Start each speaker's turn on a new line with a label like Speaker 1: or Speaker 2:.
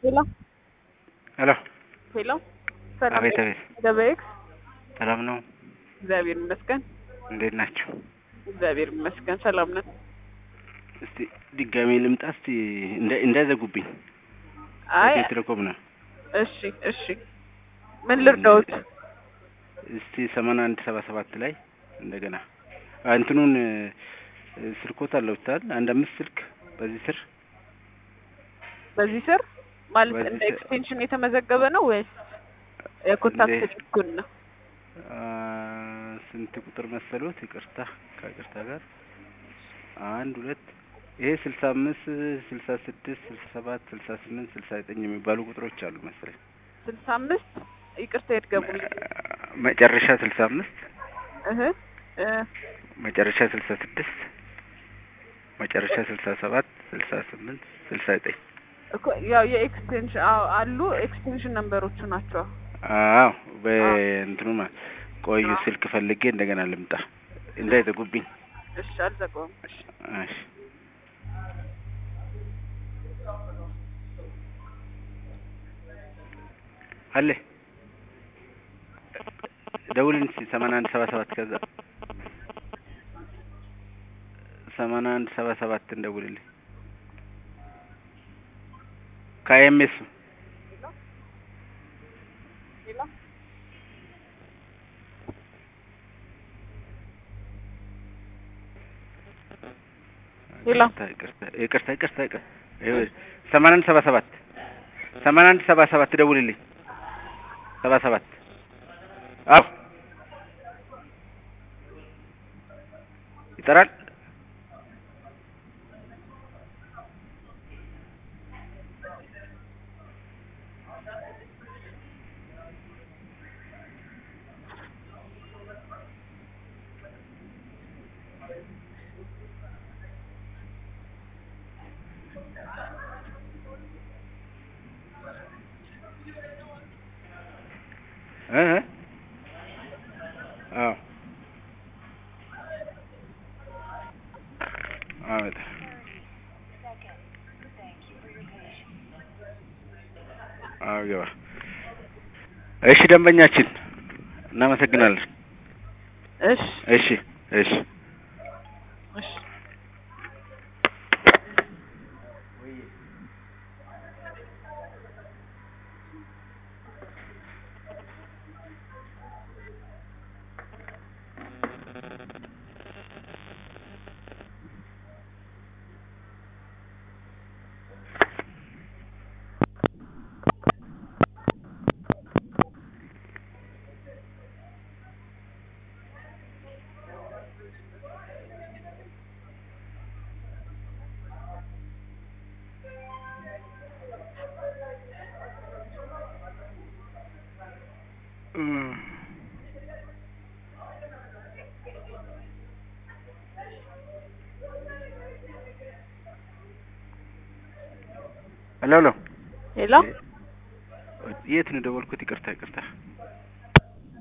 Speaker 1: ሄሎ
Speaker 2: ሄሎ
Speaker 1: ሄሎ ሰላም
Speaker 2: አቤት አቤት
Speaker 1: ገበኤክስ
Speaker 2: ሰላም ነው
Speaker 1: እግዚአብሔር ይመስገን
Speaker 2: እንዴት ናቸው
Speaker 1: እግዚአብሔር ይመስገን ሰላም ነን
Speaker 2: እስቲ ድጋሜ ልምጣ እስቲ እንዳ- እንዳይዘጉብኝ
Speaker 1: አይ
Speaker 2: ኢትዮ ቴሌኮም ነው
Speaker 1: እሺ እሺ ምን ልርዳዎት
Speaker 2: እስቲ ሰማንያ አንድ ሰባ ሰባት ላይ እንደገና አ፣ እንትኑን እ፣ ስልኮት አለውታል አንድ አምስት ስልክ በዚህ ስር
Speaker 1: በዚህ ስር ማለት
Speaker 2: በዚህ
Speaker 1: እንደ
Speaker 2: ስር-
Speaker 1: ኤክስቴንሽን የተመዘገበ ነው ወይስ የኮንታክት
Speaker 2: እንደ-
Speaker 1: ሊኩን ነው
Speaker 2: አ፣ ስንት ቁጥር መሰሉት? ይቅርታ ከይቅርታ ጋር አንድ ሁለት ይሄ ስልሳ አምስት ስልሳ ስድስት ስልሳ ሰባት ስልሳ ስምንት ስልሳ ዘጠኝ የሚባሉ ቁጥሮች አሉ መሰለኝ
Speaker 1: ስልሳ አምስት ይቅርታ የትገቡልኝ
Speaker 2: መጨረሻ ስልሳ አምስት
Speaker 1: እህ እ
Speaker 2: መጨረሻ ስልሳ ስድስት መጨረሻ ስልሳ ሰባት ስልሳ ስምንት ስልሳ ዘጠኝ
Speaker 1: እኮ ያው የኤክስቴንሽን አዎ አሉ ኤክስቴንሽን ነምበሮቹ ናቸው
Speaker 2: አዎ በእንትኑ ማለት ቆዩ ስልክ ፈልጌ እንደገና ልምጣ እንዳይዘጉብኝ
Speaker 1: እሺ አልዘጋውም እሺ
Speaker 2: እሺ አለ ደውልን እስኪ ሰማንያ አንድ ሰባ ሰባት ከዛ ሰማንያ አንድ ሰባ ሰባትን ደውልልኝ ከአይኤምኤስ
Speaker 1: ሄሎ ሄሎ
Speaker 2: ይቅርታ ይቅርታ ይቅርታ ይቅርታ ይኸውልህ ሰማንያ አንድ ሰባ ሰባት ሰማንያ አንድ ሰባ ሰባት ደውልልኝ ሰባ ሰባት አዎ ይጠራል እ እ አዎ አዎ በጣም አዎ ገባ እሺ ደንበኛችን እናመሰግናለን
Speaker 1: እሺ
Speaker 2: እሺ እሺ
Speaker 1: እሺ
Speaker 2: ሄሎ ሄሎ
Speaker 1: ሄሎ
Speaker 2: የት ነው ደወልኩት? ይቅርታ ይቅርታ